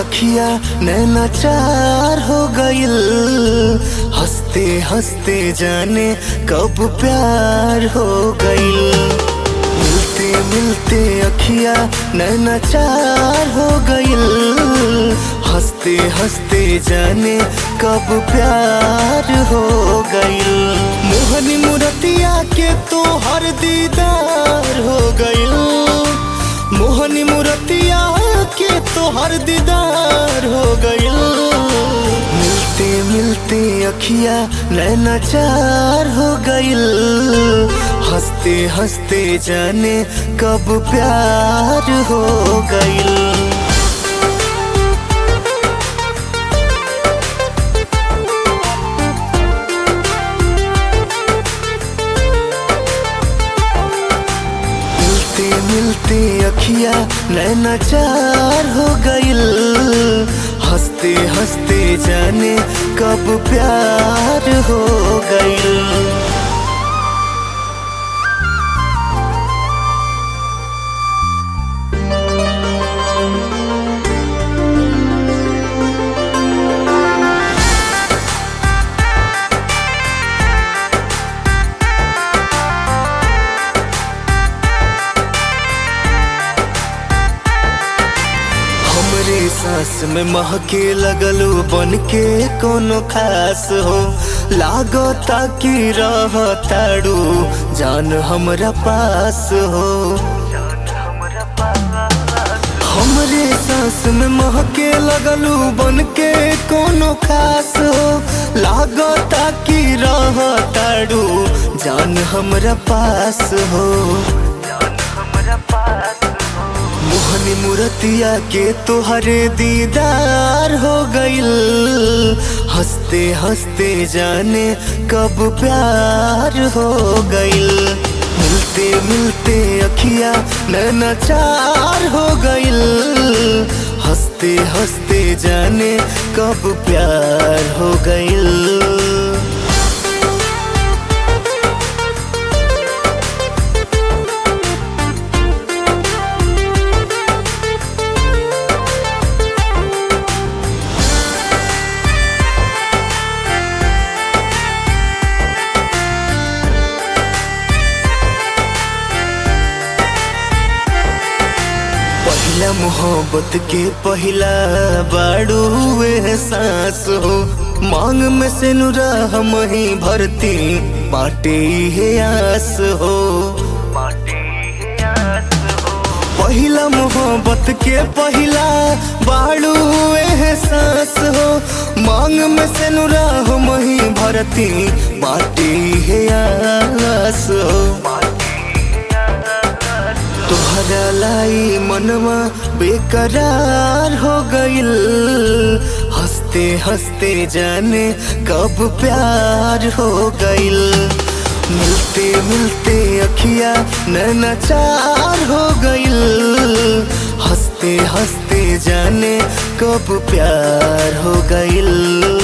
अखिया नैना चार हो गइल हंसते हंसते जाने कब प्यार हो गइल मिलते मिलते अखिया नैना चार हो गइल हंसते हंसते जाने कब प्यार हो गइल मोहनी मुरतिया के तो हर दीदार हो गइल मोहनी मुरतिया के तो हर दीदार हो गइल मिलते मिलते अखिया नैना चार हो गइल हंसते हंसते जाने कब प्यार हो गइल मिलते मिलते अखिया नैना चार हो गइल हंसते हंसते जाने कब प्यार हो गइल हमरे सांस में महके लगलू बन के कोनो खास हो लागो ताकि रह ताड़ू जान हमरा पास हो हमरे सांस में महके लगलू बन के कोनो खास हो लागो ताकि रह ताड़ू जान हमरा पास हो मोहनी मुरतिया के तोहरे दीदार हो गइल हंसते हंसते जाने कब प्यार हो गइल मिलते मिलते अखिया नैना चार हो गइल हंसते हंसते जाने कब प्यार हो गइल पहला मोहब्बत के पहला बाड़ू एहसास हो मांग में से नुरा हम ही भरती बाटे हे आस हो पहला मोहब्बत के पहला बाड़ू एहसास हो मांग में से नुरा हम ही भरती बाटे हे आस हो तोहरा लाई मनवा बेकरार हो गइल हंसते हंसते जाने कब प्यार हो गइल मिलते मिलते अखिया नैना चार हो गइल हंसते हंसते जाने कब प्यार हो गइल